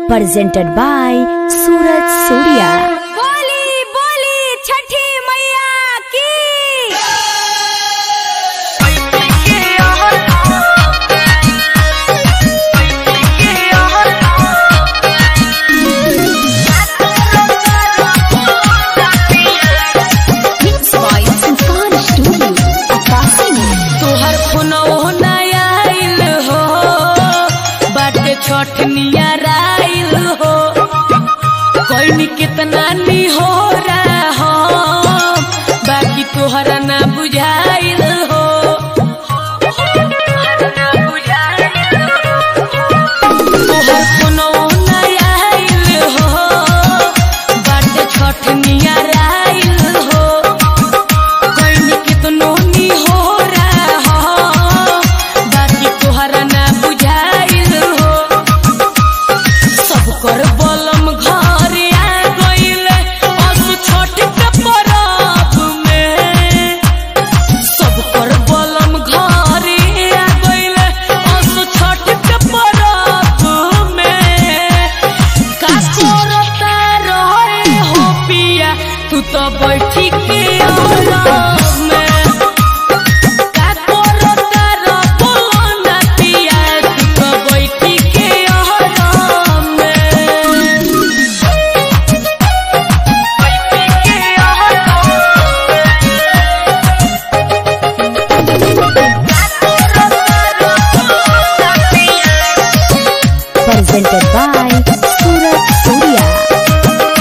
presented by Suraj Surya. बोली बोली छठी मैया की तोहर फोनवो नया आइल हो बाटे छठ नियराइल हो कोई कितना नी हो रहा हो बाकी तोहरा ना बुझाइल हो तोहर फोनवो नया आइल हो बाटे छठ नियराइल हो कोई कितनो नी हो रहा हो बाकी तोहरा ना बुझाइल हो सब कर बलम घर आ गइल असु छठ के परब में सब कर बलम घर आ गइल असु छठ के परब में का करता रहे हो पिया तू तो बैठी के आराम में का करता रहो ना पिया तू तो बैठी के आराम में बैठी के Presented by Suraj Surya.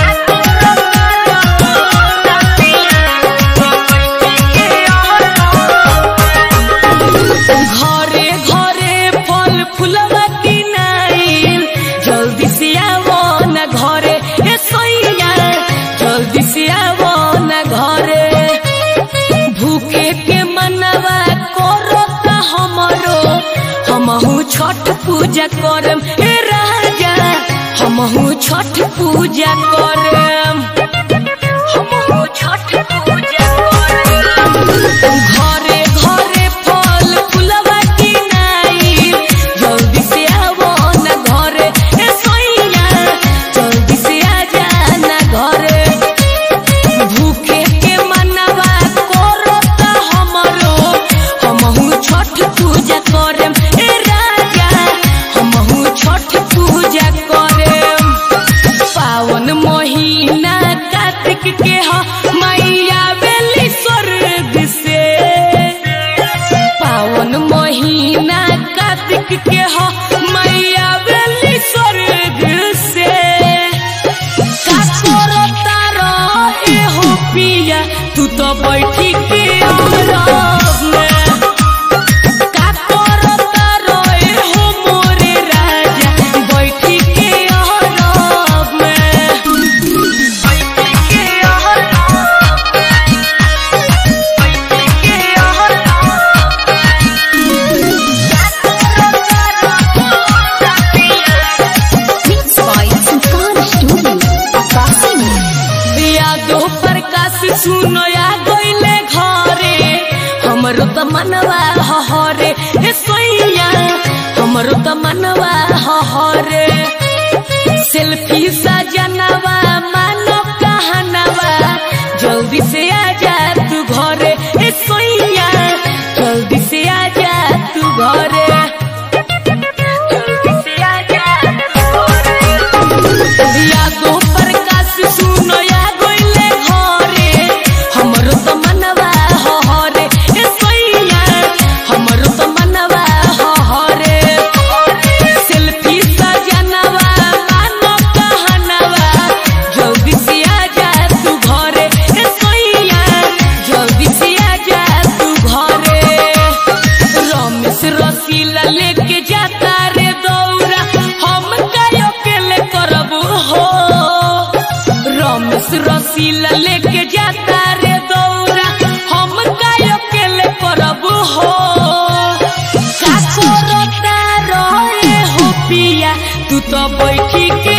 घरे घरे फल फूलवा किनाइल जल्दी से आवो न घरे ए सैया जल्दी से आवो न घरे भूखे के मनवा करता हमरो हमहू छठ पूजा करम ए राजा हमहू छठ पूजा करम हमहू छठ पूजा करम घरे घरे फल फूलवा किनाई जल्दी से आवो न घरे ए सैया जल्दी से आ जा न घरे भूखे के मनवा करता हमरो हमहू छठ पूजा करम ए राजा हमहू छठ पूजा करम पावन महीना कार्तिक के ह मैया बेली स्वर्ग से पावन महीना कार्तिक के ह मैया बेली स्वर्ग से का करता रहे हो पिया तू तो बैठी के आराम में का करता रहे हो मोरे राजा बैठी के आराम में बैठी के आराम बैठी के यादो प्रकाश सुनो या गइले घरे हमरो त मनवा हहरे ए सोइया हमरो त मनवा हहरे सेल्फी सजनवा मानो कहनवा जल्दी से आ जा तू घरे ए सोइया जल्दी से आ जा तू घरे जल्दी से आ जा तू घरे यादो प्रकाश सुनो या गइले घरे हमरो त मनवा हहरे ए सैया हमरो त मनवा हहरे सेल्फी सजनवा मानो कहनवा जल्दी से आ जा तू घरे ए सैया जल्दी से आ जा तू घरे रमेश रसीला लेके जाता रे दौरा हम कायो केले करब हो रमेश रसीला लेके जाता रे दौरा हम कायो केले करब हो का करता रहे हो पिया तू तो बैठी के